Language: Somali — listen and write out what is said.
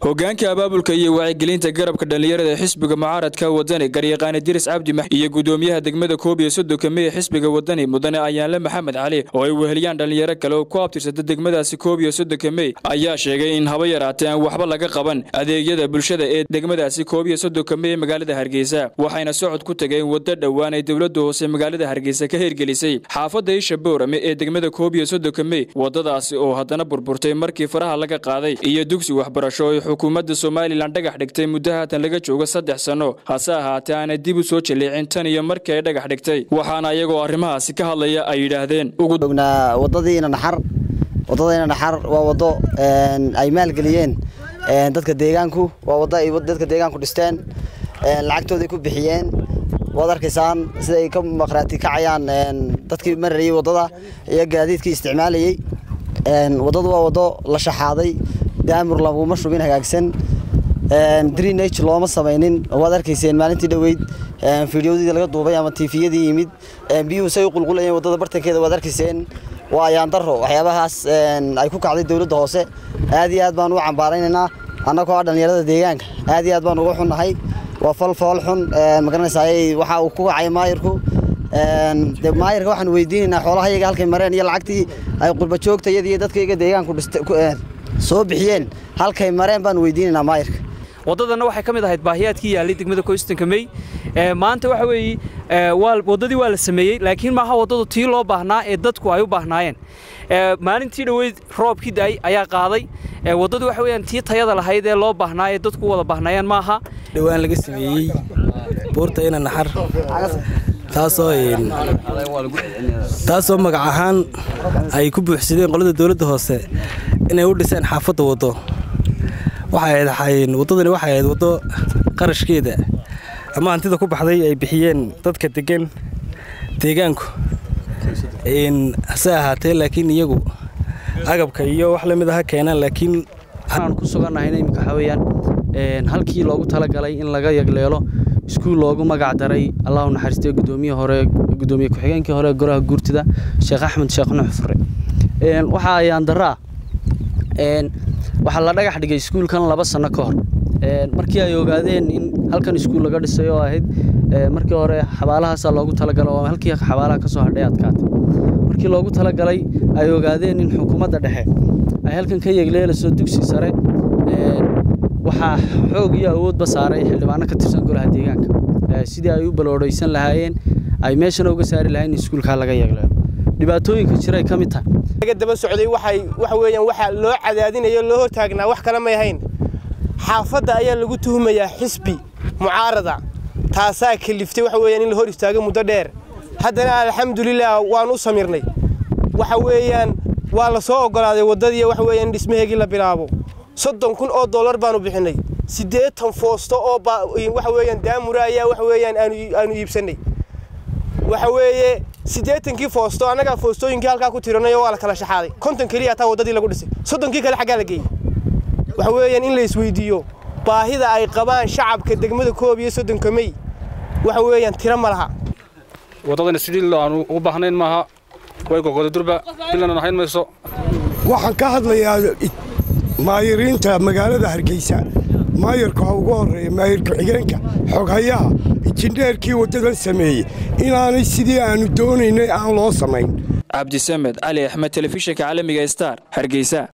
hogaanka abaabulka iyo wacyigelinta garabka dhallinyarada ee xisbiga mucaaradka wadani garyaqaane diris cabdi max iyo gudoomiyaha degmada koob iyo soddonka mey xisbiga wadani mudane ayaanle maxamed cali oo ay weheliyaan dhallinyaro kale oo ku abtirsata degmadaasi koob iyo soddonka mey ayaa sheegay in haba yaraatee aan waxba laga qaban adeegyada bulshada ee degmadaasi koob iyo soddonka mey ee magaalada hargeysa waxayna socod ku tageen waddo dhowaan ay dowladda hoose magaalada hargeysa ka hirgelisay xaafadda isha boorame ee degmada koob iyo soddonka mey waddadaasi oo haddana burburtay markii faraha laga qaaday iyo dugsi waxbarasho ay xukuumadda somalilan dhagax dhigtay muddo haatan laga joogo saddex sanno hase ahaatee aanay dib u soo jaleecin tan iyo markii ay dhagax dhigtay waxaana iyagoo arrimahaasi ka hadlaya ay yidhaahdeen ognaa wadadiina dhaxar wadadayna dhaxar waa wado ay maalgeliyeen dadka deegaanku waa wado ay dadka deegaanku dhisteen lacagtooday ku bixiyeen waad arkaysaan sida ay ka maqraati kacayaan dadkii marayay wadada iyo gaadiidkii isticmaalayey wadadu waa wado la shaxaaday daamur laguma shubin hagaagsan drenage looma samaynin waad arkayseen maalintii dhoweyd fideodii laga duubay ama tifiyadii yimid biyuhu say u qulqulayeen wadada bartankeeda waad arkayseen waa ayaandaro waxyaabahaas ay ku kacday dowladda hoose aad iyo aad baan u cambaaraynaynaa annagoo ah dhallinyarada deegaanka aad iyo aad baan uga xunnahay waa fal fool xun magaranaysaay waxa uu ku kacay maayirku de maayirka waxaan weydiinaynaa xoolahayaga halkay mareen iyo lacagtii ay qurbajoogtayada iyo dadkayga deegaanku soo bixiyeen halkay mareen baan weydiinaynaa maayirka waddadanna waxay ka mid ahayd baahiyaadkii yaallay degmada koystanka mey maanta waxa weeye waddadii waa la sameeyey laakiin maaha waddadu tii loo baahnaa ee dadku ay u baahnaayeen maalintii dhoweyd roobkii da'ay ayaa qaaday waddadu waxa weeyaan tii tayada lahayd ee loo baahnaa ee dadku u wada baahnaayeen maaha dhowaan laga sameeyey buurta ina naxar taasoo taasoo magac ahaan ay ku buuxsadeen qolada dowladda hoose inay u dhiseen xaafadda waddo waxay ahayd waddadani waxay ahayd waddo qarashkeeda ama hantida ku baxday ay bixiyeen dadka degan deegaanku hase ahaatee laakiin iyagu agabka iyo wax lamid aha keenaan laakiin waxaan ku sugannahayna iminka waxaa weeyaan halkii loogu talagalay in laga yagleelo iskuul loogu magac daray allahu naxariistay gudoomiye hore gudoomiye ku-xigeenkii hore goraha guurtida sheekh axmed sheekh nuux fure waxaa ayaan daraa waxaa la dhagax dhigay iskuulkan laba sanno ka hor markii ay ogaadeen in halkan iskuul laga dhisay oo ahayd markii hore xabaalahaasaa loogu talagalay oo halkii xabaalaha ka soo hadhay adkaatay markii loogu talagalay ay ogaadeen in xukuumadda dhexe ay halkan ka yegleelayso dugsi sare waxaa xoog iyo awoodba saaray xildhibaano ka tirsan golaha deegaanka sidii ay u baloodhaysan lahaayeen ay meeshana uga saari lahayn in iskuulkaa laga yegleelo dhibaatooyinka jiray ka mid tahay daba socday waxay waxa weeyaan waxa loo cadaadinayo loo hortaagnaa wax kale may ahayn xaafadda ayaa lagu tuhumayaa xisbi mucaarada taasaa kaliftay waxa weeyaan in la hor istaago muddo dheer haddana alxamdulilah waan u samirnay waxa weeyaan waa la soo oggolaaday waddadii waxa weeyaan in dhismaheegii la bilaabo soddon kun oo dollar baanu bixinay siddeetan foosto oo waxa weeyaan daamura ayaa waxa weeyaan aanu iibsannay waxa weeye siddeetankii foosto annagaa foostooyinkii halkaa ku tiranayo waa la kala shaxaaday konton keliya taa waddadii lagu dhisay soddonkii kale xaggaa la geeyey waxa weeyaan in la isweydiiyo baahida ay qabaan shacabka degmada koob iyo soddonka mey waxa weeyaan tiro ma laha waddadani sidii aanu u baahnayn maaha way gogoda durba bilan ahayn mayso waxaan ka hadlayaa maayiriinta magaalada hargeysa maayarka ha ugu horreeya maayir ku-xigeenka xoghayaha injineerkii waddadan sameeyey inaanay sidii aannu doonaynay aan loo samayn cabdisamed cali axmed telefishinka caalamiga star hargeysa